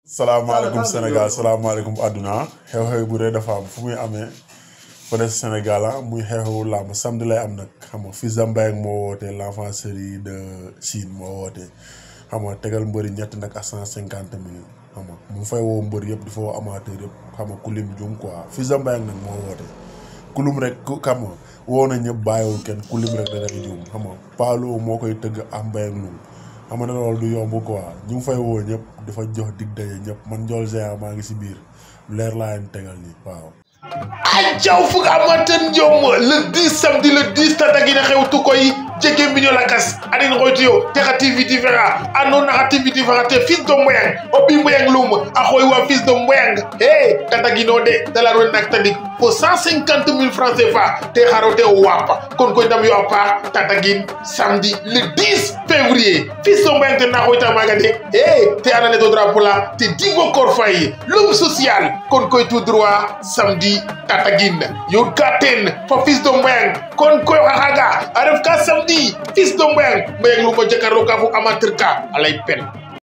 salaamaaleykum Sénégal salaamaaleykum àdduna xew-xew bu rëy dafa am fu muy amee fële si Sénégal ah muy xew-xewu làmb samedi lay am nag xam nga Fils de Mbayang moo woote l'enfant chéri de Chine moo woote xam nga tegal mbëri ñett nag ak cent cinquante mille xam nga mu fay woo mbër yëpp di fa woo amateur yëpp xam nga ku lim jum quoi Fils de Mbayang nag moo woote ku lim rek ku xam nga woo na ñëpp bàyyiwul kenn ku lim rek dana juum xam nga Paalo moo koy tëgg am Mbayang lum xam nga ne loolu du yomb quoi ñu ngi fay woo ñëpp dafa jox dig daje ñëpp man Ndiol Géant maa ngi si biir leer laa leen tegal nii waaw. ajaw fuk amaten jom le 10 samedi le 10 tatagina xewtu koy jege mbiño lakas anin xoytuyo te xa tv différent andon naxa tv différent te fils de mboyang o ɓi mboyang lum a xooy wa fils de mboyang e tatagino de dalarwe nak tadik fo 150 000 francs CFA te xaro te o wapa kon koy ndam yo a paax tatagin samedi le 10 février fils de mboyang ten na xooyta maga de e te anane to drapeau la te digo kor fay lum social kon koy tout droit samedi tatagin yo ka ten fo fils de mboyang kon koy xaxaga a ref ka samedi fils de mboyang mboyang luma jakarlo ka fo amateur ka alay pen